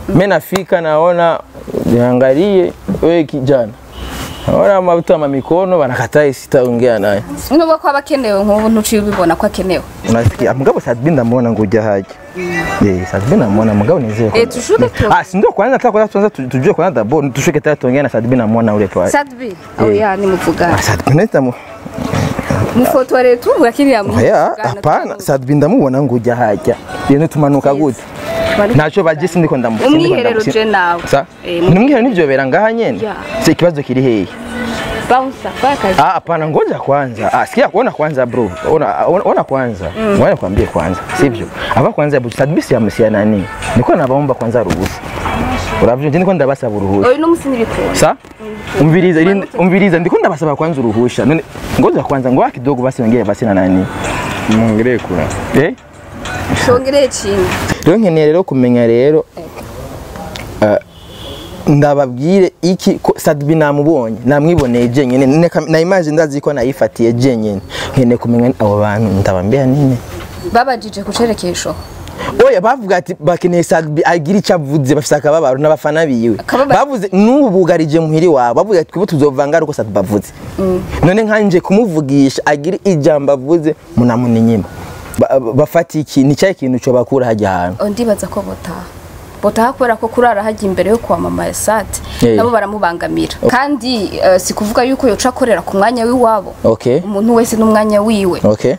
mimi nafika naona niangalie wewe kijana naona mabuta ma mikono banakataa sitaongea naye nubwo ko aba akenewe nk'ubu ntuciye ubibona ko akenewe unasikia mugabo Sadbi ndamuona nguja haja eh Sadbi namuona mugabo nizeye Eh, tushuke tu. ah si ndio kwanza nataka kwanza tuanze tu- tujue kwanza dabo tushuke tayari tuongee na Sadbi namuona ule pale sadbi oya ni muvugana ah Sadbi nitamu mufotore tu urakiriya Oya, hapana Sadbi ndamubona nguja haja ibintu tumanuka gute ntacyo bagisi ndiko ndamu umwiherero je nawe sa Eh, nimwiherero nivyo bera ngaha nyene Ya. se ikibazo kiri hehe bouncer kwa kazi Ah, hapana, ngoja kwanza. Ah, sikia, ona kwanza bro. Ona ona, ona kwanza. Mm. Ngoja nikwambie kwanza. Sivyo? Aba kwanza bu sadbisi ya msia nani? Niko nabaomba kwanza ruhusa. Uravyo nje niko ndabasaba uruhusa. oyu n'umusi n'ibikunda Sa? Umviriza, ili umviriza ndiko ndabasaba kwanza uruhusha. None ngoja kwanza ngoja kidogo basi wengine basi na nani? mwongereye kura Eh? shongereye chini Rero nkeneye rero kumenya rero eh, ndababwire iki ko Sadbi namubonye namwiboneye jenyene Neka- na image ndazi ko nayifatiye jenyene nkeneye kumenya abo bantu ndabambia nini babajije kucerekesho oya bavuga ati bakeneye Sadbi agira icyo avuze bafise akababaro n'abafana biwe Akababaro. bavuze n'ubu bugarije muhiri wabo bavuga ati twibo tuzovanga ariko Sadbi avuze none nkanje kumuvugisha agira ijambo avuze munamuninyima Ba- ba- bafata iki ni cyahe kintu cyo bakura hajya ahantu Oh, ndibaza ko botaha botaha kubera ko kurara hajya imbere yo kwamamara sate Eh. nabo baramubangamira kandi eh, si kuvuga yuko yoca akorera ku mwanya w'iwabo okay umuntu wese n'umwanya wiwe okay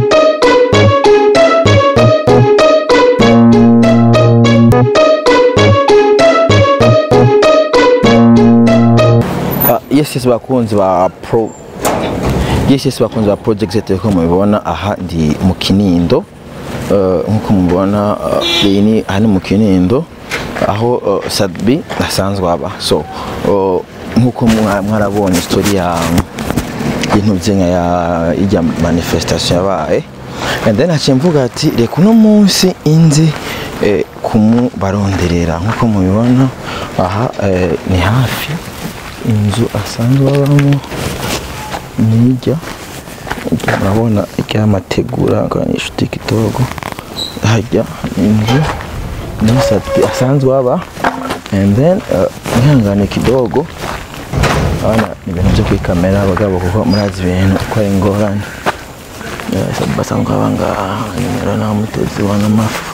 Ah, yes yes bakunzi ba pro yes yes bakunzi ba project zete ko mubibona aha ndi mu kinindo Eh, nkuko mubibona eh, iyi ni aha ni mu kinindo aho eh, Sadbi asanzwe aba so eh, nkuko mwa- mwarabonye story ya ibintu byenga ya ijya manifestation yabaye and then haciye mvuga ati reka uno munsi inzi eh, kumubaronderera nkuko mubibona aha eh, ni hafi inzu asanzwe abamo nijya urabona iry'amategura akanyishuti kitogo hajya inzu ni Sadbi asanzwe aba and then uh, mwihangane kidogo Abana ni ibintu byo kuri kamera abagabo kuko murazi ibintu ko ari ingorane Eh, Sadbi basanzwe aba ngaha nimero nta mutezi wa n'amafu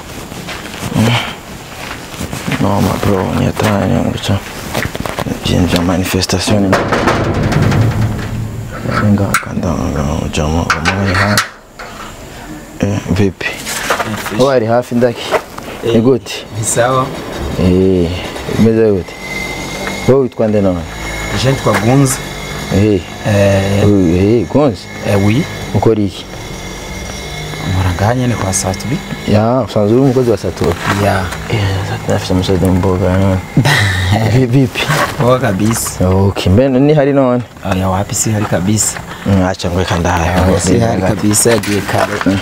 no mapro nyatanya nguca ibintu bya manifestation singa kanda jama umwe hafi eh vipi Uwo ari hafi ndaki ni gute ni sawa eh imeze gute wowe witwa nde none je nitwa gunze eh eh eh gonze eh, oui ukora iki nkora ngaha nyene kwa satbi ya usanzwe uri umukozi wa satura ya eh nafite umusozi mboga none Vi- vipi poa kabisa okay mbene ni hari none aya wapi si hari kabisa acha ngweka ndaye si hari kabisa yagiye kare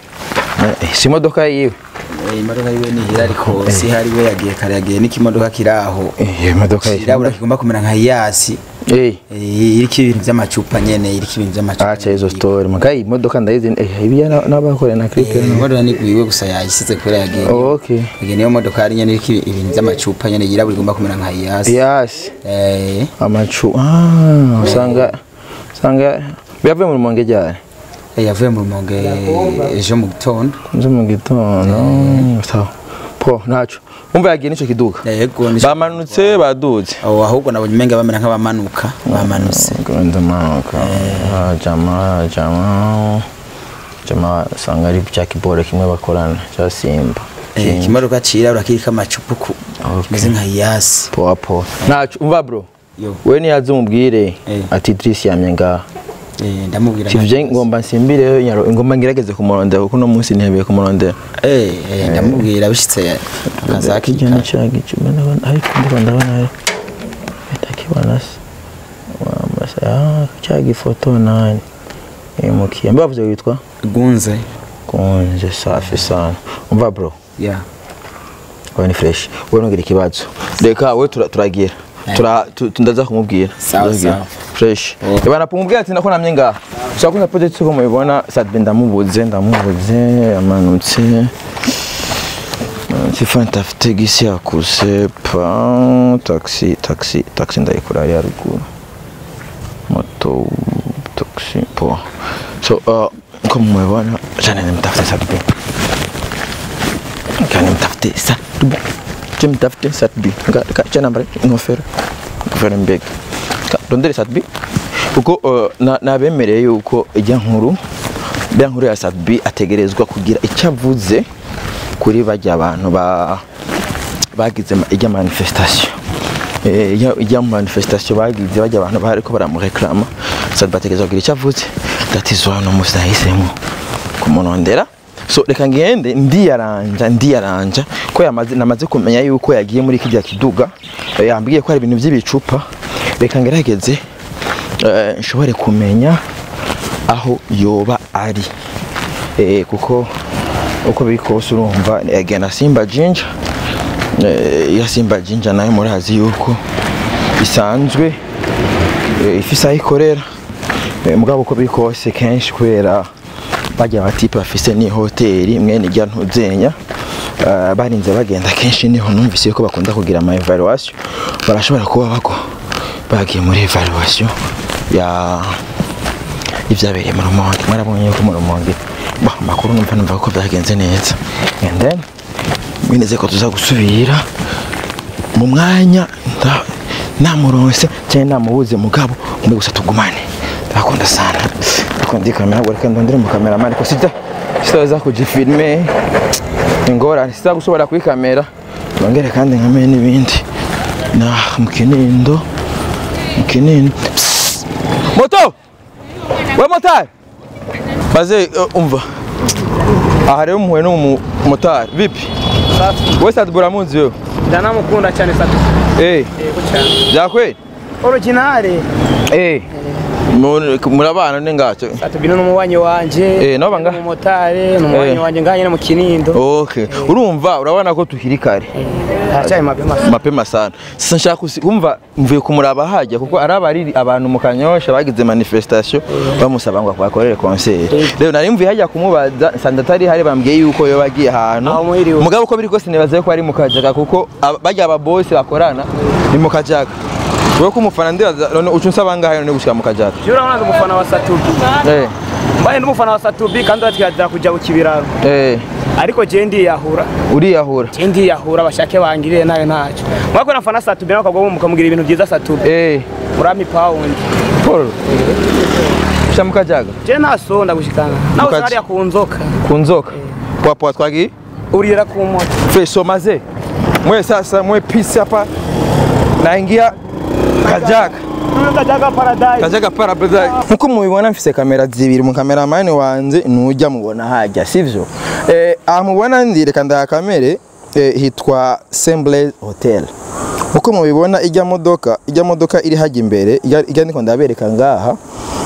Eh, si imodoka yiwe Eh, imodoka yiwe ni hira ariko si hari we yagiye kare yagiye n'ikimodoka kiri aho Eh, iyo modoka kirabura kigomba kumera nka iyasi eh Eh, iriko ibintu by'amacupa nyene iriko ibintu by'amacupa acha hizo story makayi imodoka ndayizi eh ibi n'abakore na clip Eh, imodoka niguyiwe gusa yayisize kubera yagiye okay yagiye niyo modoka hari nyene iriko ibintu by'amacupa nyene yirabura igomba kumera nka iyasi yes Eh, amacu ah usanga usanga biyavuye mu rumonge ryari eh, yavuye mu rumonge ejo mu gitondo nzo mu gitondo sawa po ntaco umva yagiye nico kiduka yego ni bamanutse baduze Oh, ahubwo nabonye umenga bamera nk'abamanuka bamanutse Gwenda manuka jama jama jama usanga ari bya kibore kimwe bakorana cya simba Eh, ikimodoka cirabura kiriko amacupa ku kimeze nka iyasi poa poa ntaco umva bro Yo. we niyaze umubwire Eh. ati Idris yamye ngaha Eh, ndamubwira sivyo ngomba nsimbire nyaro ngomba ngerageze kumurondera kuko no munsi ntihebeye kumurondera Eh, eh, ndamubwira bishitse akazaki kijana chake chuma ndabona ariko ndiko ndabona ari atakibona se wamasa ah cyagi ifoto nani imukiye mbe bavuze witwa gunze kunje safi sana umva bro ya wewe ni fresh wewe nongera ikibazo reka wewe tura- turagira tura tu- tu- ndaza kumubwira Sawa, Ndagira. sawa. fresh Oh. bana pumubwira ati nako namye ngaha ushaka kuza project ko mubibona Sadbe ndamubuze ndamubuze amanutse sifa ntafite gisi yakuse pa taxi taxi taxi ndayikora hariya ruguru moto taxi po so uh, nko mumebona jana nimtafute satbi kani mtafute satbi je mtafute satbi cha nambare ingofero ingofero mbega Ka- rondere satbi kuko uh, na- nabemereye yuko ijya nkuru bya nkuru ya satbi ategerezwa kugira icyo avuze kuri bajya abantu ba bagize ma- ijya manifestation Eh, ijya- ijya mu manifestation bagize bajya abantu bariko baramureklama satbi ategerezwa kugira icyo avuze that is why uno musi nahisemo kumunondera so reka ngende ndiyaranja ndiyaranja ko yamaze namaze kumenya yuko yagiye muri kijya kiduga eh, yambwiye ko hari ibintu by'ibicupa reka ngerageze eh, nshobore kumenya aho yoba ari eh, kuko uko biri kose urumva yagiye na simba jinja eh, iya simba jinja nayo murazi yuko isanzwe eh, ifise aho ikorera Eh, mugabo uko biri kose kenshi kubera bajya abatipe bafise ni hoteli mwene ijya ntuzenya eh, barinze bagenda kenshi niho numvise ko bakunda kugira ama evaluation barashobora kuba bago bagiye muri evaluation ya ibyabereye mu rumonge mwarabonye ko mu rumonge bah, amakuru numva numva ko byagenze neza and then mwineze ko tuza gusubira mu mwanya nda- namuronse cyangwa namubuze mugabo umwe gusa tugumane ndakunda sana ariko ndi kamera ngo reka ndondere mu kameramani ariko sida sitaweza kujifilme ingorane sida gushobora kuri kamera nongere kandi nkame n'ibindi na mu kinindo mu kinindo Psst. moto we motari baze uh, umva aha rero muhuye n'umumotari vipi we sadbura munzi wewe ndanamukunda cyane satu eh yego cyane byakweli originale eh Mu- murabana ne ngato satu bino n'umubanyi wanje Eh, nabo banga- umumotari n'umubanyi Eh. wanje nganye no mu kinindo okay urumva urabona ko tukiri kare haracyari mapema mapema sana sasa nshaka kusi- kumva mvuye kumuraba hajya kuko ari abari abantu mu kanyosha bagize manifestation bamusaba ngo akorere concert rero nari mvuye hajya kumubaza nsanga atari hari bambwiye yuko yo bagiye ahantu Aho muhiriwe. mugabo uko biri kose nibaza ko ari mu kajaga kuko aba- bajya aba boss bakorana ni mu kajaga wewe ko umufana ndibaza none ucu nsaba ngahe none gushika mu kajaga jura urabona ndi umufana wa satubi eh mbaye ndi umufana wa satubi kandi uratwihadira kujya ku kibiraro eh ariko je ndiyahura uriyahura je ndiyahura bashake bangirire nayo ntacyo mwako nafana satubi nawe ukagwa mukamugira ibintu byiza satubi eh murami pawundi Paul Sha mu kajaga je ntasonda gushikana nawe Mukazi. usariya ku nzoka ku nzoka poa poa twagiye urira ku moto Feso maze mwe sasa mwe pisi hapa naingia kajaga kajaga paradise kajaga paradise nkuko mubibona mfise kamera zibiri mu kameramani wanje nujya mubona hajya sivyo eh aha mubona ndi reka ndakamere eh, hitwa Semblez Hotel uko mubibona ijya modoka ijya modoka iri hajya imbere ijya ijya ndiko ndabereka ngaha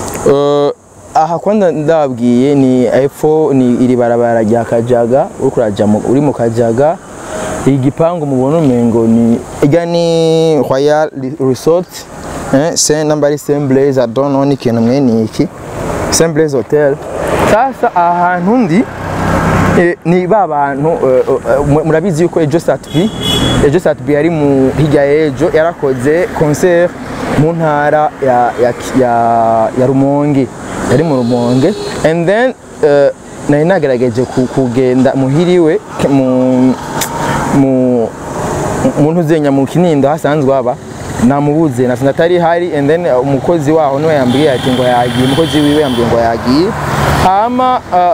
Eh, aha kwanda ndabwiye ni epfo ni iri barabara rya kajaga uri kuraja mu- uri mu kajaga igipangu mubona umengo ni ijya ni royal resort eh, se namba ari Semblez I don't know ni ikintu mwene iki Semblez hotel sasa aha hantu ndi Eh, ni ba bantu eh, eh, mu- murabizi yuko ejo satbi ejo satbi yari mu hirya y'ejo yarakoze concert mu ntara ya, ya, ya, ya rumonge yari mu rumonge and then eh, nari nagerageje ku- kugenda muhiriwe ke- mu mu umuntu uzenya mu kinindo hasanzwe haba namubuze nasanze atari hari and then uh, umukozi waho niwe yambwiye ati ngo yagiye umukozi wiwe yambwiye ngo yagiye hama uh,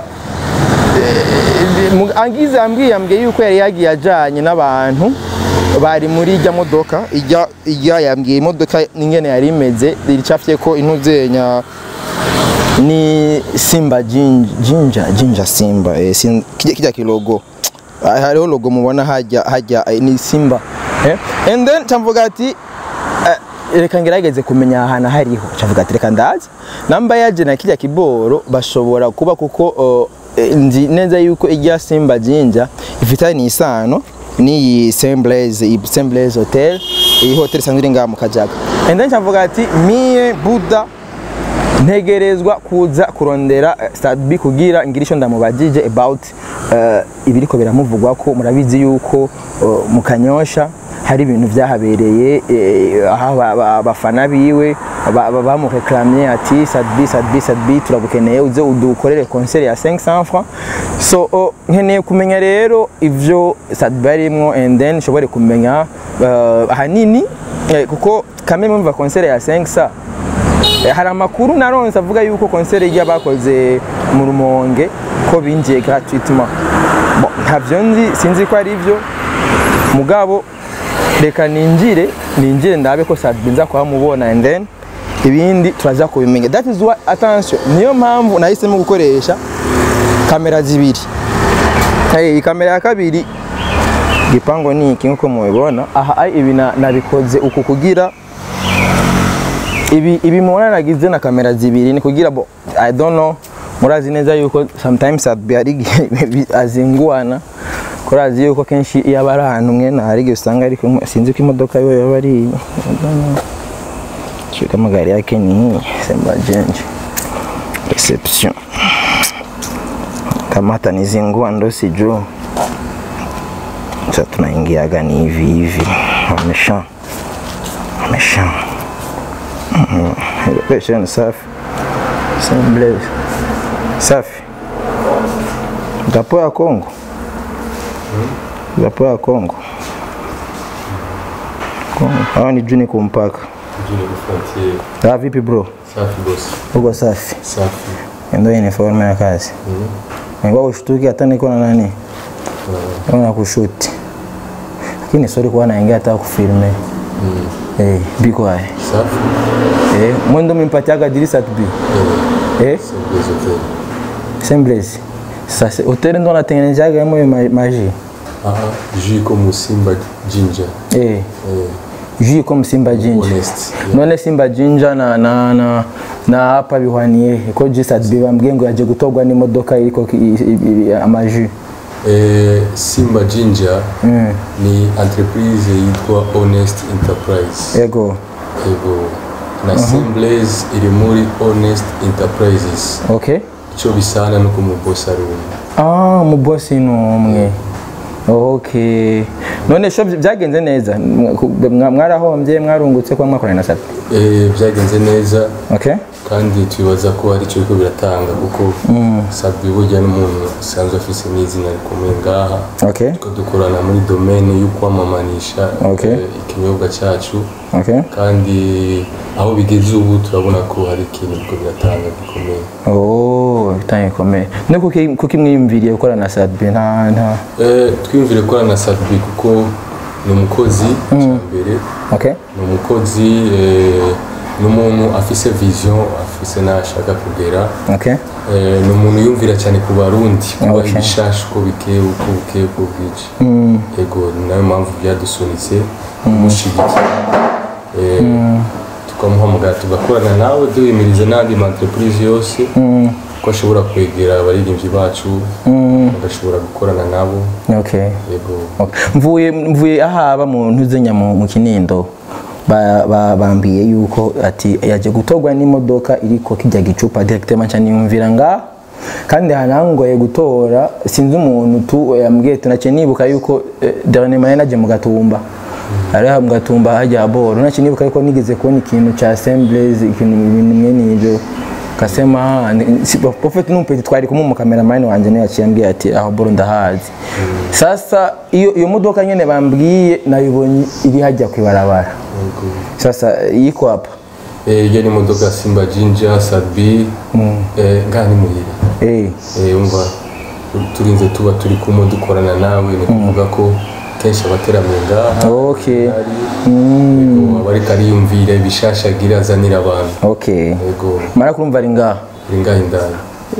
Mu- angize ambwiye yambwiye yuko yari yagiye ajanye n'abantu bari muri ijya modoka ijya ijya yambwiye imodoka n'ingene yari imeze iricafye ko intuzenya ni simba jinja jinja, jinja simba eh, sin, kijya, kijya kilogo Ah, hariho logo mubona hajya hajya eh, ni simba eh? and then camvuga ati eh, reka ngerageze kumenya ahantu hariho cavuga ati reka ndaza namba yaje na kijya kiboro bashobora kuba kuko uh, eh, nzi neza yuko ijya simba jinja ifitanye isano n'iyi Semblez iyi Semblez hotel iyi hotel isanzwe iri ngaha mu kajaga and then cavuga ati mie buda ntegerezwa kuza kurondera eh, Sadbi kugira ngira icyo ndamubajije about eh, ibiriko biramuvugwa ko murabizi yuko eh, mu kanyosha hari ibintu byahabereye eh, aho aba- aba- abafana biwe ba- ba- bamureklamye ati Sadbi Sadbi Sadbi turagukeneye uze udukorere concert ya 500 francs so oh, nkeneye kumenya rero ivyo Sadbi arimwo and then nshobore kumenya eh, ahanini eh, kuko kamwe mumva concert ya 500 Eh, hari amakuru naronse avuga yuko konseri ijya bakoze mu rumonge ko binjiye gratuitement bon ntavyo nzi sinzi ko ari byo mugabo reka ninjire ninjire ndabe ko Sadbi nza kuhamubona and then ibindi turaza kubimenya that is why attention niyo mpamvu nahisemo gukoresha kamera zibiri hey, iyi kamera ya kabiri gipango ni iki nkuko mubibona aha ai, ibi na- nabikoze uku kugira ibi ibi mubona nagize na kamera zibiri ni kugira bo i don't know murazi neza yuko sometimes Sadbi hari igihe bi- azinguana kurazi yuko kenshi iyo aba ari ahantu mwene hari igihe usanga ariko sinzi ko imodoka yo yaba ari I don't know. Sio kama gari yake ni hii Semba Jenje reception kama hata nizingua ndo sijuu sasa tunaingiaga ni hivi hivi amesha amesha Location ni safi. Semble. Safi. Drapo ya Kongo. Drapo ya Kongo. Kongo. Hawa ni juni kumpaka. Juni frontier. Ah, vipi bro? Safi boss. Uko safi. Safi. Ndio uniform ya kazi. Ngwa kushtuki hata niko na nani? Kama kushuti. Lakini sorry kwa naingia hata kufilme. Eh, biko hai. Safi. Eh, mwendo mimpatiaga dirisa tubi. Eh? Semblez hotel. Semblezi. Sasa hoteli ndo natengenezaga yamo yo ma- maji. Aha. Jus comme Simba Ginger. Eh, Eh, jus comme Simba Jinja. honest. Yeah. None Simba Jinja na na na na hapa bihwaniye ko Jisa bambwiye ngo yaje gutogwa n'imodoka iriko ki- i- i- i- amaji. Eh, Simba Ginger ni entreprise yitwa Honest Enterprise. Ego. Ego. Na Semblez iri muri Honest Enterprises. Okay. Ico bisana nuko mu boss ari umwe. Ah, mu boss ni umwe. Okay. None sho byagenze neza. Mwa- Mwarahombye mwarungutse kwa mwakorana na Safi. Eh, byagenze neza Okay. kandi twibaza ko hari icyo biriko biratanga kuko Sabwi burya n'umuntu usanzwe afise n'izina rikomeye ngaha Okay. ko dukorana muri domaine yo kwamamanisha Okay. eh, ikinyobwa cyacu Okay. kandi aho bigeze ubu turabona ko hari ikintu biriko biratanga gikomeye Oh, bitanye komeye. Ne kuki kuki mwiyumviriye gukora na Sadbi nta nta. Eh, twiyumvire gukorana na Sabwi kuko ni umukozi cya mbere Okay. ni umukozi eh, ni umuntu afise vision afise n'aho ashaka kugera Okay. Eh, ni umuntu yumvira cyane ku barundi kubaha Okay. ibishasha uko bikeye uko bukeye uko bwije yego ni nayo mpamvu byadusunitse kumushyigikira Eh, tukamuhamagara tugakorana nawe duhimiriza n'andi ma entreprise yose ko ashobora kwegera abaririmbyi bacu bagashobora gukorana nabo Okay. yego Okay. Mvuye mvuye ahaba mu ntuzenya mu, mu kinindo ba, ba, bambiye yuko ati yaje gutogwa n'imodoka iriko kijya gicupa directement cyane yumvira nga kandi hanangoye gutora sinzi umuntu tu yambwiye tunace nibuka yuko eh, dernièrement naje mu gatumba ari mu gatumba hajya boro nace nibuka yuko nigeze kubona ikintu cha assemblies ikintu ibintu mwene ibyo kasema si- prophet numpeti twari kumwe mu cameraman wanje ne yaciye ambwiye ati aho boro ndahazi sasa iyo iyo modoka nyene bambwiye nayibonye iri hajya kwibarabara yego sasa yiko hapa Eh, iyo ni imodoka simba jinja sabi eh, ngaha ni muhira eh Eh, umva turinze tuba turi kumwe dukorana nawe ni kuvuga ko kenshi abateramiye ngaha okay yego, aba ariko ariyumvira ibishasha agira azanira abantu okay yego mara kurumva ari ngaha uri ngaha indani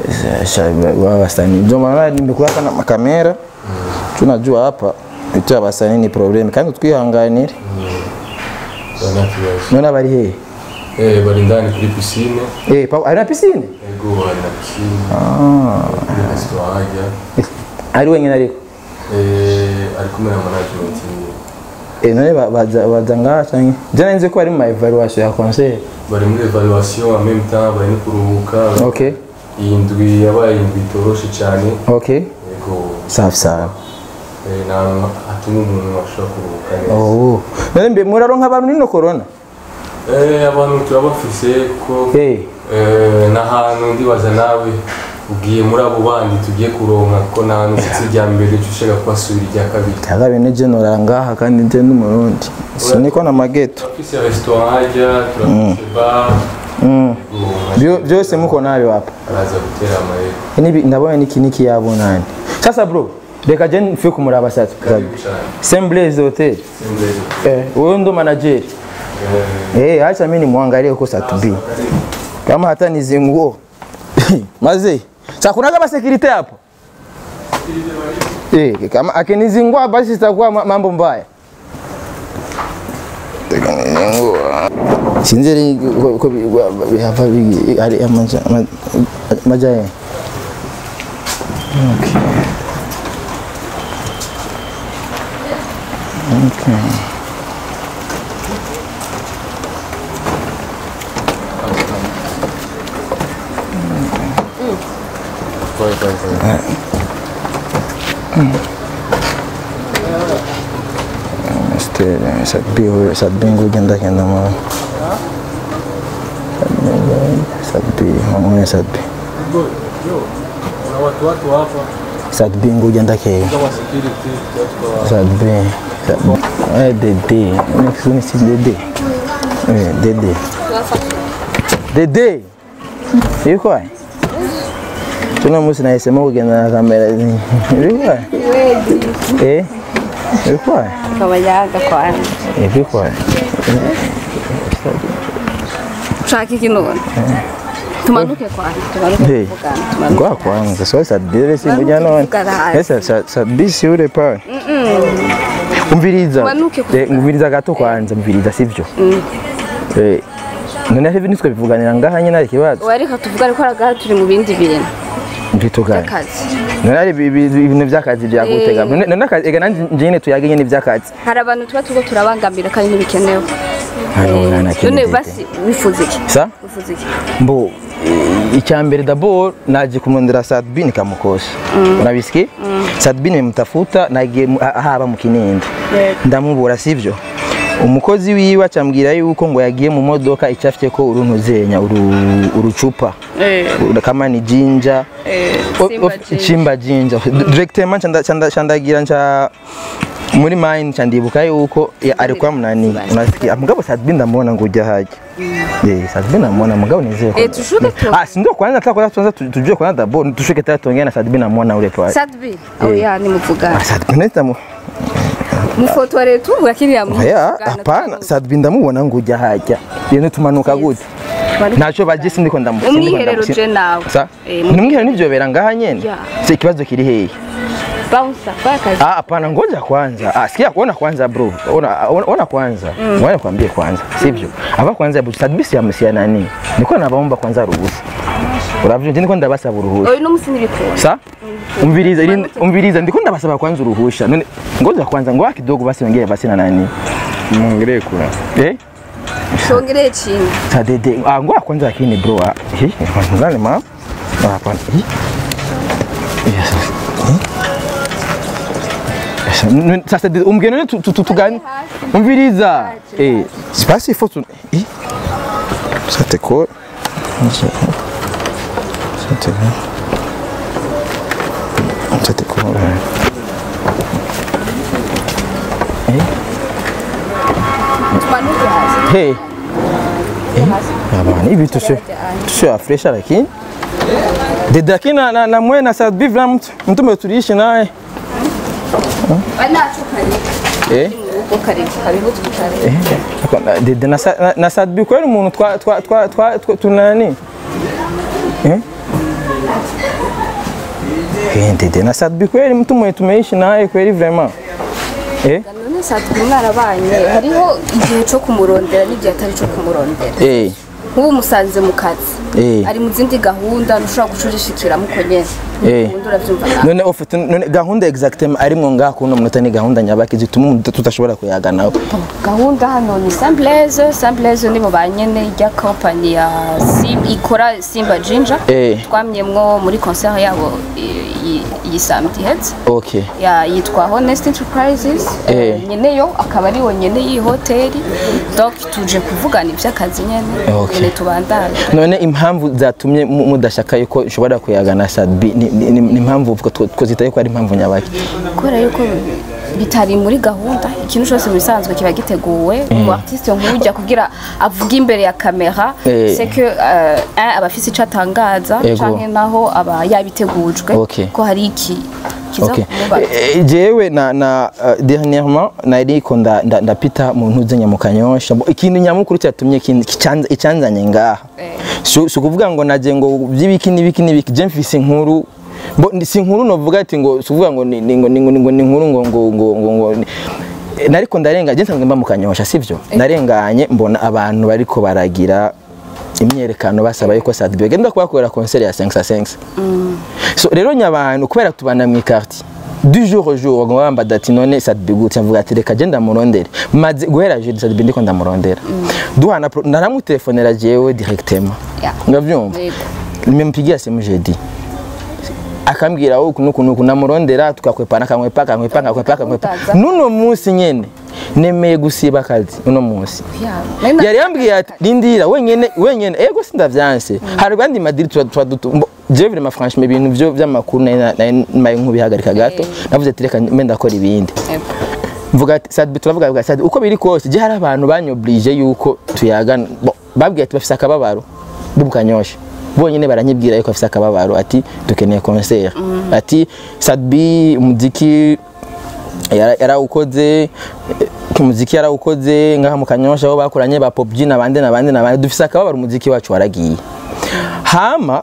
wa wasanii ndio maana nimekuweka na makamera tunajua hapa icyo abasanii ni problem kandi twihanganire Oya, nta kibazo none abari hehe Eh, bari indani kuri pisine eh pa ari na piscine yego hari na pisine kuri resitora hajya ari wenyine ariko Eh, ari kumwe na management yiwe Eh, none ba- baza baza ngaha canke je nzi ko bari mu ma evaluation ya concert bari muri evaluation en même temps bari no kuruhuka okay iyi ndwi yabaye indwi itoroshe cyane okay yego safi safi eh, nta hantu hatuma umuntu ashobora kuruhuka neza oh none mbe muraronka abantu nino corona Eh, abantu turabafise ko eh eh, n'ahantu ndibaza nawe ugiye muri abo bandi tugiye kuronka ko nta hantu ufite irya mbere uca ushaka kubasubira irya kabiri kaga bene je norangaha kandi nje n'umurundi siniko na mageto turafise restaurant hajya turafise bar mm. Yego, Byo- byose muko nabi wapa araza gutera amayeri Nibi ndabona niki niki yabonani sasa bro reka je mfe kumuraba sasa karibu cyane Semblez Hotel Sembezi. eh wewe ndo manager eh acha mimi nimwangalie huko satubi kama hata nizi nguo maze sasa kuna kama security hapo eh kama akinizingua basi sitakuwa ma- mambo mbaya Tekanizingua. sinzeri ko ko hapa bigi ari amaja maja Okay. Okay. Este, sabi sabi ngo genda kenda mo. Sabi, mamwe sabi. Sabi ngo genda ke. Sabi. Eh, dede. Next one is dede. Eh, dede. Dede. Yuko ai? Tuna musi naisema kugenda na kamera. Yuko ai? Eh? Yuko ai? akaba yaga kwana Eh, yuko ai? ushaka iki none tumanuke kwana tumanuke Hey, kuvugana tumanuke Kwa kwanza so sadire singoja none. Tugarahari. Esa sa- sabisi ule pale. Umviriza. Tumanuke kuvugana. Eh, umviriza gato kwanza umviriza sivyo? Eh. None hivi nitwe bivuganira ngaha nyine ari kibazo. wareka tuvuga ariko aragaha turi mu bindi bintu Mbitugana. by'akazi None ari ibi- ibi- ibintu by'akazi byagutega. None none akazi ega nanje nyine tuyage nyine by'akazi. hari abantu tuba turiko turabangamira kandi ntibikenewe Hano nana none kintu. basi wifuza iki Sa? wifuza iki Mbo eh, icyambere d'abord naje kumondera Sadbin kamukosa. Unabisikia? Sadbin nimemtafuta nagiye mu- ah- haba mu Kinindo. ndamubura sivyo umukozi wiwe acambwira yuko ngo yagiye mu modoka icafye ko uruntuzenya uru- urucupa Uru- kama ni jinja O- Simba of- jinja. chimba jinja directement chanda- chanda- chandagira nca muri mine candibuka yuko ya- alikuwa mnani unasikia mugabo Sadbi ndamubona ngo ujya haja eh Sadbi ndamubona mugabo nizeye ko Eh, tushuke tu ah si ndio kwanza tutaka kwanza tu- tujue kwanza dabo tushuke tata tuongea na Sadbi ndamubona ule pale sadbi oya nimuvugana Ah, Sadbi ndamu mufotore tuvuga kiriya Oya, hapana, Sadbi ndamubona ngo ujya hajya. Yene tumanuka gute? Naco baje sindiko ndamu. umwiherero je nawe Sa? Eh, Nimwiherero nivyo bera ngaha nyene. Ya. Se ikibazo kiri hehe? bouncer kwa kazi Ah, hapana ngoja kwanza. Ah, sikia ona kwanza bro. Ona ona, ona kwanza. Ngoja kwambie kwanza. Sivyo? Aba kwanza bu Sadbi si amsia nani? Niko nabaomba kwanza ruhusa. Uravyo je niko ndabasaba uruhusa. oyu n'umusi ntibikunda Sa? Umviriza ili umviriza ndiko ndabasaba kwanza uruhusha. None ngoja kwanza ngoja kidogo basi ongea basi na nani? Mwongelee kura. Eh? shongereye chini Sadede, ah, ngoja kwanza lakini bro, ah, hi, nani ma? Ah, hapana. Hi. Yes. Hi. Sasa, n- Sasa de- umgeni tu- tu- tu- tugani? Umviriza. Eh, basi ifo tu. Hi. Sate ko. Nje. Sate ko. Sate ko. Eh. tumanuke hasi Hey. Eh, Bana hivi tusio tusio afresha lakini dede lakini na, na, na mwe na Sadbi vile mtu mtu mtuliishi naye banacu karibu eh uko karibu karibu tukare eh na- dede na, Sa- na, na Sadbi kweli umuntu twa twa twa twa twa- tunani eh eh dede na Sadbi kweli mtu mwe tumeishi naye kweli vraiment eh none sadbi mwarabanye hariho igihe cyo kumurondera n'igihe atari cyo kumurondera eh nk'ubu musanze mu kazi Eh. ari mu zindi gahunda ntushobora gucurishikiramo uko nyene Eh. ubundi uravyumva nawe none ufite none gahunda exactement arimwo ngaha kuno munota ni gahunda nyabaki zituma umuntu tutashobora kuyaganaho gahunda hano ni Simplaise Simplaise nibo ba nyene ijya company ya Sim ikora Simba Ginger Eh. twamyemwo muri concert yabo i- i- iyi samedi iheze okay ya yitwa Honest Enterprises Eh. eh, nyene yo akaba ari nyene iyi hoteli donc tuje kuvugana ivy'akazi nyene Okay. nyene tubandanye none impamvu zatumye mu- mudashaka yuko ushobora kuyagana sadbi ni ni- ni- ni impamvu uvuga two- twozita yuko ari impamvu nyabaki kubera yuko bitari muri gahunda ikintu cyose mu bisanzwe kiba giteguwe umu artiste nk'ujya kugira avuge imbere ya kamera Eh. c'est que euh, un aba afise ico atangaza Ego. canke naho aba yabitegujwe Okay. ko hari iki kiza Okay. kumubaza Eh, jewe na na uh, dernièrement nariko nda- nda- ndapita mu ntuze nyamukanyosha Bo, ikintu nyamukuru cyatumye kin- kicanza- icanzanye ngaha Eh. si si ukuvuga ngo naje ngo by'ibiki n'ibiki n'ibiki je mfise inkuru bo ndi- si inkuru novuga ati ngo si ukuvuga ngo ni ni- ngo ni ngo ni ngo ni inkuru ngo ngo ngo ngo ngo ni- Eh, nariko ndarenga je nsanzwe mba mu kanyosha sivyo narenganye mbona abantu bariko baragira imyerekano basaba yuko Sadbio genda kubakorera concert ya 5 5 so rero nyabantu kubera tubana mu quartier du jour au jour ngo bamba dati none Sadbio gute mvuga ati reka je ndamurondere maze guhera jeudi Sadbio ndiko ndamurondera duhana pro- naramutelefonnera jewe directement Yeah. ngavyumva Yego. nimempigia simu jeudi akambwira uku nuku nuku namurondera tukakwepana kamwepa akamwepa akamwepa akamwepa Utaza. nuno munsi nyene nemeye gusiba akazi uno munsi Yeah. Nari yari yambwiye ati rindira wenyene wenyene ego sindavyanse hari abandi madiri tuba tuba dutu mbo- jewe vraiment franchement ibintu vyo vy'amakuru nari nari maye nk'ubihagarika gato navuze ati reka mbe ndakora ibindi Yego. mvuga ati Sadbi turavuga bwa Sadbi uko biri kose je hari abantu banyoblije yuko tuyagana bo, babwiye ati bafise akababaro bubukanyosha bonyene baranyibwira yuko bafise akababaro ati dukeneye concert ati Sadbi umuziki yara- yarawukoze eh, umuziki yarawukoze ngaha mu kanyosha aho bakoranye ba pop G nabande nabande nabande dufise akababaro umuziki wacu waragiye hama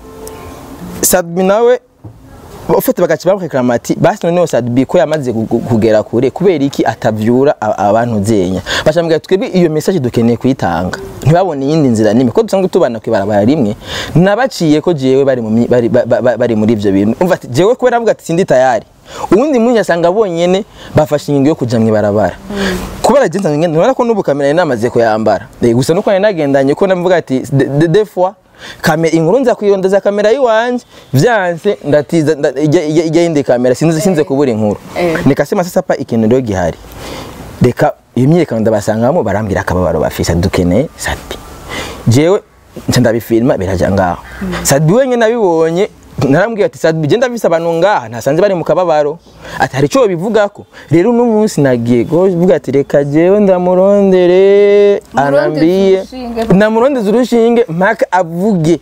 Sadbi nawe ufite bagaca bamureklama ati basi noneho Sadbi ko yamaze gu- gu- kugera kure kubera iki atavyura a- abantu zenya bacambwira twebwe iyo message dukeneye kuyitanga ntibabone iyindi nzira nimwe ko dusanzwe tubana kwibarabara rimwe nabaciye ko jewe bari mu mi- bari, ba- ba- bari muri ivyo bintu umva ati jewe kubera avuga ati sindi tayari uwundi munsi asanga bonyene bafashe ingingo yo kuja mwibarabara kubera je nsanzwe ngenda nubona ko n'ubu kamera nari namaze kuyambara Eh, gusa nuko nari nagendanye ko navuga ati de- de- des fois kamera inkuru nza kuyirondeza kamera yiwanje vyanse ndatiza nda- ijya- ijya ijya yindi kamera sinzi sinze kubura inkuru Eh. nikasema sasa pa ikintu rero gihari reka iyo myiyerekano ndabasangamo barambwira akababaro bafise dukeneye Sadbi jewe nca ndabifilma biraja ngaho Sadbi wenyine nabibonye narambwiye ati Sadbi je ndavise abantu ngaha ntasanze bari mu kababaro ati hari ico bivugako rero uno munsi nagiye kuvuga ati reka jewe ndamurondere anambiye urushinge. namurondeza urushinge mpaka avuge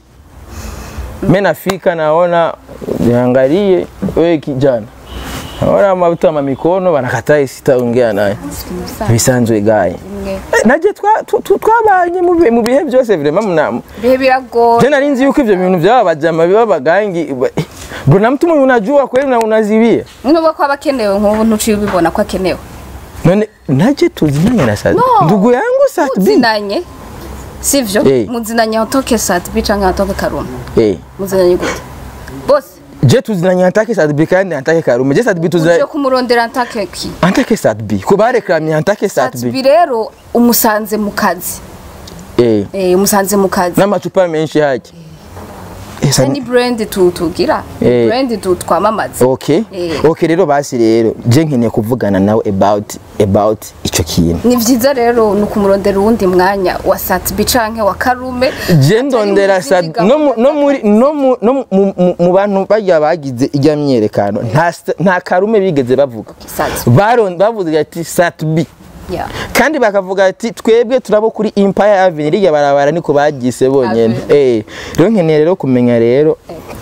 mimi nafika naona niangalie wewe kijana naona mabuta ma mikono wanakataa sitaongea naye bisanzwe gaye Rimwe. Eh, naje twa- tu- tu- twabanye mu bihe- mu bihe byose vraiment mna bihe biragoye je nari nzi yuko ivyo bintu vyaba bajama biba bagangi bro na mtu mwenye unajua kweli na unazibia nubwo ko aba akenewe nk'ubu ntuciye ubibona ko akenewe none naje tuzinanye na Sadbi No. ndugu yangu Sadbi muzinanye sivyo Eh. muzinanye antoke Sadbi canke antoke Karuma eh muzinanye gute bose je tuzinanye antake Sadbi kandi antake Karume je Sadbi uje tuzinanye kumurondera antake ki antake Sadbi ko bareklamye antake Sadbi Sadbi rero umusanze mu kazi eh eh umusanze mu kazi n'amacupa menshi hake Eh, Sadbi- ni brand tu tugira Eh. brand tu twamamaza okay Eh. okay rero basi rero je nkeneye kuvugana nawe about about ico kintu ni vyiza rero ni ukumurondera uwundi mwanya wa Sadbi canke wa Karume je ndondera Atari mu Sadbi zindi no mu- no muri no mu- no mu- mu- mu bantu bajya bagize ijya myerekano nta sta- nta karume bigeze bavuga Sadbi baron bavuze ati Satbi yeah kandi bakavuga ati twebwe turabo kuri Empire Avenue rijya barabara niko bagise bonyene eh rero nkeneye rero kumenya rero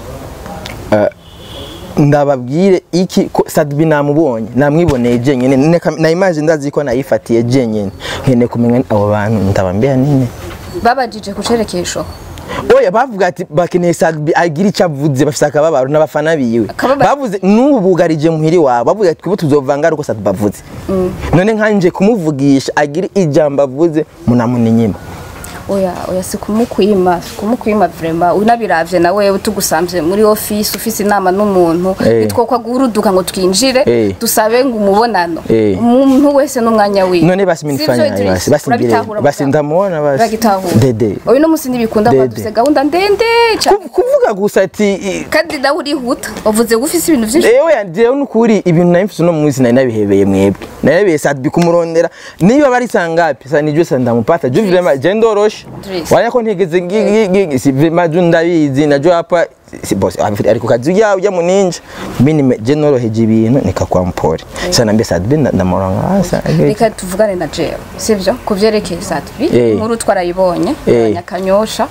eh, ndababwire iki ko Sadbi namubonye namwiboneye jenyene neka- na image ndazi ko nayifatiye jenyene nkeneye kumenya abo bantu ndabambia nini babajije kucerekesho oya bavuga ati bakeneye Sadbi agira icyo avuze bafise akababaro n'abafana biwe Akababaro. bavuze n'ubu bugarije muhiri wabo bavuga ati twebwe tuzovanga ariko Sadbi avuze none nkanje kumuvugisha agira ijambo avuze munamuninyima oya oya si kumukwima si kumukwima vrema unabiravye nawe tugusamvye muri office ufise inama n'umuntu Eh. nitwokwa guhuruduka ngo twinjire Eh. dusabe ngo umubonano Eh. umuntu wese n'umwanya wiwe none basi Sivyo, minifanya Idris? basi basi mbire Urabitahura basi mugabo? ndamubona basi uragitahura dede uyu n'umunsi ntibikunda Dede. kuba dufise gahunda ndende cane Ku- kuvuga gusa ati i- kandi nawe urihuta wavuze ngo ufise ibintu vyinshi Ewe yanjewe nukuri ibintu nari mfise uno munsi nari nabihebeye mwebwe narabeye sadbi kumurondera niba bari sangapi sa nijwe sa ndamupata ju vrema je ndoroshe Idris. wanya ko ntigeze ngi- ngi- ngi- si vrema ju ndabizi najo hapa si boss ari ku kazi yawe ya muninja mini me- je noroheje ibintu nikakwa mpore sana mbe sadbi ndamuranga hasa reka tuvugane na jewe sivyo ku vyerekeye satvi Eh. inkuru twarayibonye Eh. abanyakanyosha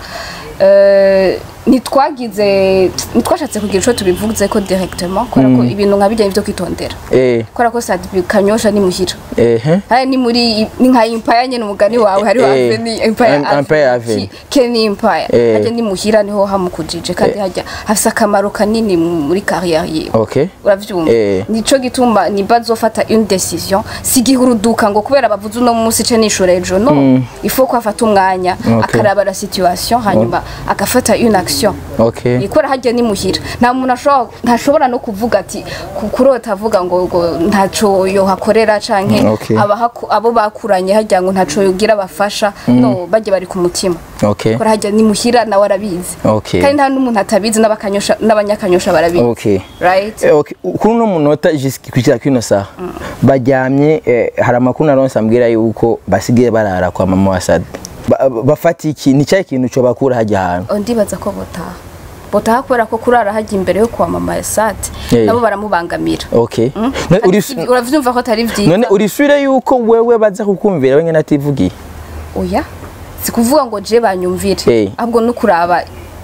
Eh, ntitwagize ntitwashatse kugira ico tubivuze ko directement kubera ko ibintu nka bijyanye vyo kwitondera eh kubera ko satvi kanyosha ni muhira eh haya ni muri ni nka impaya nyene umugani wawe hariho Eh. ave ni impaya Em- Empire Avenue. ke ni impaya Eh. hajya ni muhira niho hamukujije kandi hajya hafise akamaro kanini muri carrière yiwe okay uravyumva Eh. nico gituma nimba azofata une décision sigiha uruduka ngo kubera bavuze uno munsi ce nishura ejo no il faut ko afata umwanya Okay. akaraba la situation hanyuma agafata une action okay ikora hajya ni muhira nta muntu ashobora ntashobora no kuvuga ati ku- kurota avuga ngo ngo ntaco yohakorera canke Okay. abahaku- abo bakuranye hajya ngo ntaco yogira bafasha no bajya bari ku mutima okay kora hajya ni muhira nawe arabizi Okay. kandi nta n'umuntu atabizi n'abakanyosha n'abanyakanyosha barabizi okay right Eh, okay. kuri uno munota jusqu- kugera kuri ino saha baryamye eh, hari amakuru naronse ambwira yuko basigaye barara kwa mama wa Sadi Ba- ba- bafata iki ni cyahe kintu cyo bakura hajya ahantu Oh, ndibaza ko botaha botaha kubera ko kurara hajya imbere yo kwa mama ya sate Yeah. nabo baramubangamira okay Mm? None Kandi uri- si- uravyumva ko atari vyiza none urisubire yuko wewe baza kukumvira we nyine ativugiye oya si kuvuga ngo je banyumvire Eh. ahubwo no kuraba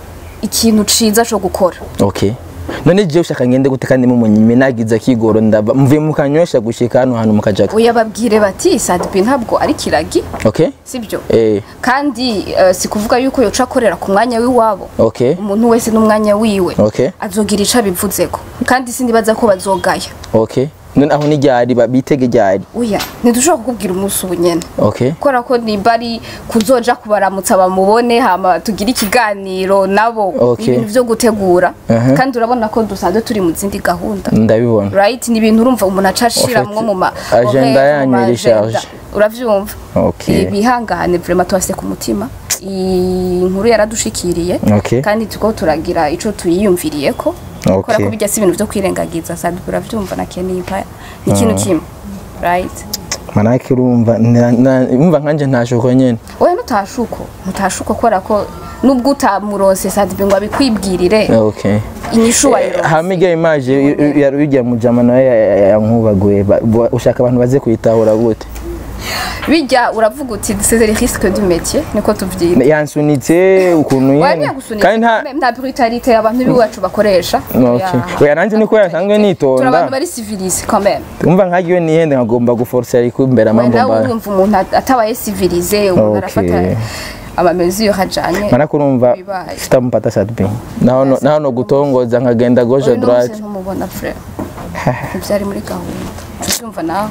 ikintu ciza co gukora okay none jewe ushaka ngende gute kandi mumunyime nagize akigoro ndaba mvuye mukanyosha gushika hano hantu mukajaga oya babwire bati sadbi ntabwo ari kiragi okay sibyo eh kandi eh, si kuvuga yuko yoca akorera ku mwanya w'iwabo okay umuntu wese n'umwanya wiwe Okay. azogira ico abivuzeko kandi sindibaza ko bazogaya okay none aho ni ryari ba- bitege ryari oya ntidushobora kukubwira umunsi ubu nyene okay kubera ko nimba ari kuzoja kubaramutsa bamubone hama tugire ikiganiro nabo Okay. ibintu vyo gutegura Uh-huh. kandi urabona ko dusanzwe turi mu zindi gahunda ndabibona right ni ibintu urumva umuntu aca ashiramwo mu ma agenda horaire, yanyu mu ma iri agenda. charge. uravyumva Okay. ibihangane vraiment twase ku mutima iyi nkuru yaradushikiriye Okay. kandi tuko turagira ico tuyiyumviriyeko Okay. kubera ko bijya si ibintu vyo kwirengagiza sadi uravyumva na Kenny Empire ni ikintu kimwe right manake urumva na- na- umva nkanje ntashuko nyene oya nutashuko mutashuko kubera ko nubwo utamuronse sadibi ngo abikwibwirire okay inyishu wayironse hamiga image bijya mu jama nawe yankubaguye Ba- ba- ushaka abantu baze kuyitahura gute bijya uravuga uti c'est le risque du métier niko tuvyita yansunitse ukuntu oya nyene ntiyagusunika kandi nta nta brutalite abantu b'iwacu bakoresha Okay. Oya, nanje niko yasanzwe nitonda. turi abantu bari civilise quand même umva nkagiwe nihende nkagomba guforsa ariko imbere Oya, amambo nawe mbaya urumva umuntu at- atabaye civilise umuntu Okay. arafata amamezure ajanye manake urumva bibaye. sitamupata sadbi naho no- naho no gutongoza nkagenda gauche Oya, droite n'umunsi ntumubona frère ntivyari muri gahunda ucyumva nawe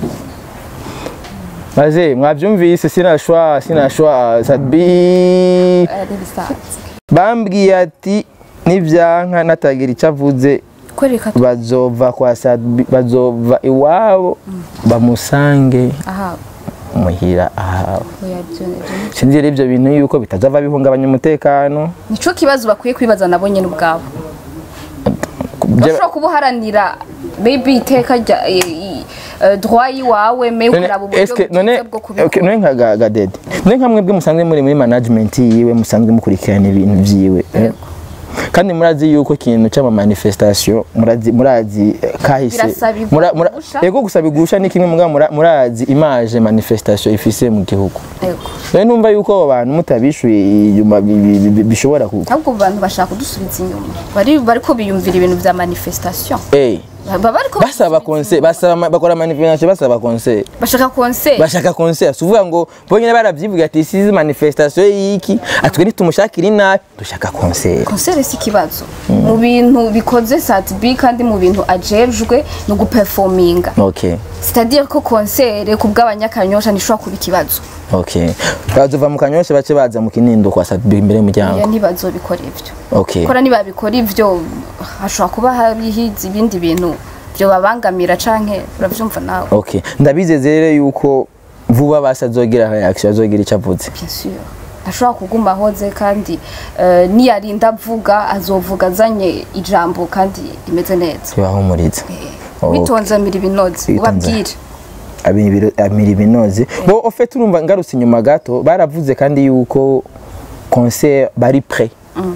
maze mwavyumvise sinashwa sinashwa sadbi ari bisanzwe bambwiye ati nivyanka natagira icyo avuze kwereka bazova kwa sadbi bazova iwabo bamusange aha muhira ahawe oya byo nivyo sinzi rero ivyo bintu yuko bitazava bihungabanya umutekano nico kibazo bakwiye kwibaza nabo nyene ubwabo bashobora kuba uharanira maybe iteka rya i- i- eh, droit yiwawe me None, ukaraba uburyo eske none bwiza bwo okay, kubikora none nka ga- gadede none nka mwebwe musanzwe muri muri management yiwe musanzwe mukurikirana ibintu vyiwe eh? kandi murazi yuko ikintu cy'ama manifestation murazi murazi eh, kahise Birasabirwa mura- mura- gusha. ego gusaba igusha ni kimwe mugabo mura- murazi image manifestation ifise mu gihugu Yego. rero numva yuko abo bantu mutabishuye inyuma bi- bi- bi- bishobora ku ahubwo abo bantu bashaka kudusubiza inyuma bari bariko biyumvira ibintu vya manifestation eh baba ariko basaba concert basaba ama- bakora manifestation basaba concert bashaka concert bashaka concert suvuga ngo bonyine baravyivuga ati isize manifestation y'iki atwe nitumushakira inabi dushaka concert concert si ikibazo mu bintu bikoze satbi kandi mu bintu ajejwe ni uguperforminga okay c'est-à-dire ko concert ku bw'abanyakanyosha ntishobora kuba ikibazo okay bazova mu kanyosha bace baza mu kinindo kwa satbi imbere ya y'umuryango ntibazobikora ivyo okay kora nibabikora ivyo hashobora kuba harihiza ibindi bintu byo babangamira canke uravyumva nawe okay ndabizeze rero yuko vuba basi azogira reaction azogira icyo avuze bien sûr ashobora kuguma ahoze kandi eh, niyarinda avuga azovuga azanye ijambo kandi rimeze neza bibahumuriza Okay. bitonze amira ibinoze Bitonze. ubabwire Abibiro- amira ibinoze bo ofete urumva ngarutse inyuma gato baravuze kandi yuko concert bari pre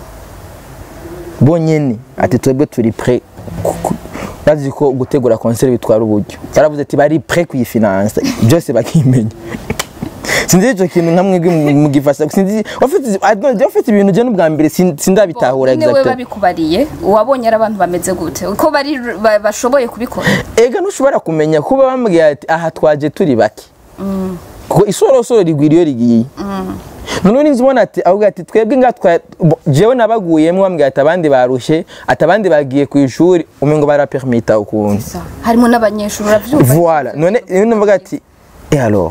bonyene ati twebwe turi pre ku- ku- bazi ko gutegura concert bitwara uburyo baravuze ati bari pre kuyifinansa byose bakimenya sinzi icyo kintu nka mwebwe mu- mugifasha sinzi ofite ofite ibintu je n'ubwa mbere sin- sindabitahura nyine we exactement babikubariye uwabonye ari abantu bameze gute uko bari ba- bashoboye kubikora ega ntushobora kumenya kuba bambwiye ati aha twaje turi bake kuko isorosoro rigwira iyo rigiye none ninzi ubona ati avuga ati twebwe nga twa bo- jewe nabaguyemo bambwiye ati abandi barushe ati abandi bagiye ku ishuri umengo barapermita ukuntu Sa- harimo n'abanyeshuri uravyumva voilà none rero ndavuga ati et alors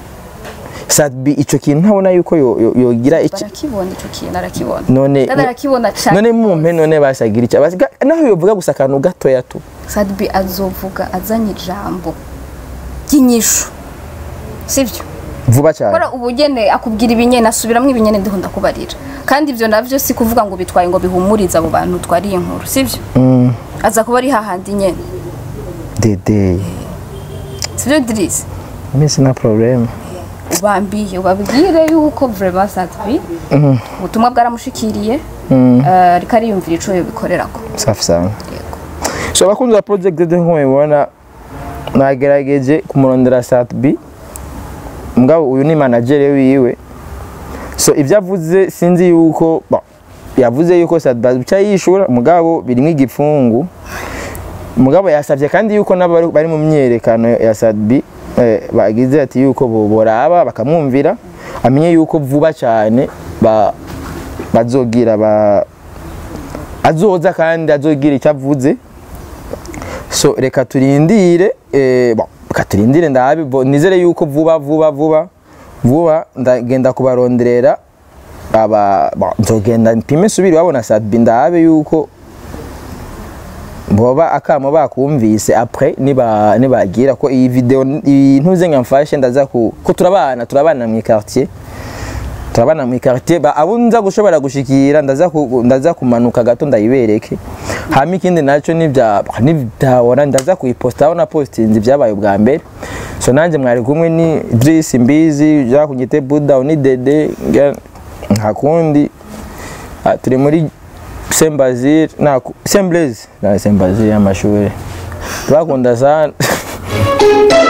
sadbi ico kintu ntabona yuko yo- yo- yogira iki barakibona ico kintu arakibona none Dada arakibona cane none mumpe none basagira iki Basiga- naho yovuga gusa akantu gatoya tu sadbi azovuga azanye ijambo ry'inyishu sivyo vuba cyane kora ubugene akubwira ibinyene asubiramwo ibinyene ndiho ndakubarira kandi ivyo navyo si kuvuga ngo bitwaye ngo bihumurize abo bantu twariye inkuru sivyo aza kuba ari hahandi nyene dede sivyo dirisi mimi sina problème ubambiye ubabwire yuko vraiment sadbi ubutumwa bwaramushikiriye eh, ariko ariyumvira ico yobikorerako safi sana Yego. so abakunzi ba project de nko mubibona nagerageje kumurondera satbi mugabo uyu ni manager wiwe so ibyo avuze sinzi yuko bon, yavuze yuko satbi abica yishura mugabo birimo igipfungu mugabo yasabye kandi yuko nabo bari- bari mu myerekano ya sadbi eh, bagize ati yuko bo- boraba bakamwumvira amenye yuko vuba cyane ba bazogira ba azoza kandi azogira icyo avuze so reka turindire eh, bon, reka turindire ndabe bo- nizere yuko vuba vuba vuba vuba ndagenda kubaronderera aba bon, nzogenda mpime nsubire wabona sadbi ndabe yuko boba akamo bakumvise après niba nibagira ko iyi video iyi ntuze nkamfashe ndaza ku ko turabana turabana mu quartier turabana mu quartier ba abo nza gushobora gushikira ndaza ku, ndaza kumanuka gato ndayibereke hama ikindi naco nibya nibyabona ndaza kuyiposta aho na postinze ibyabaye ubwa mbere so nanje mwari kumwe ni Idris Mbizi ja kunyite Buddha ni Dede nge- nta kundi Ah, turi muri Saint Basile na Saint Blaise na Saint Basile y'amashuri twakunda sana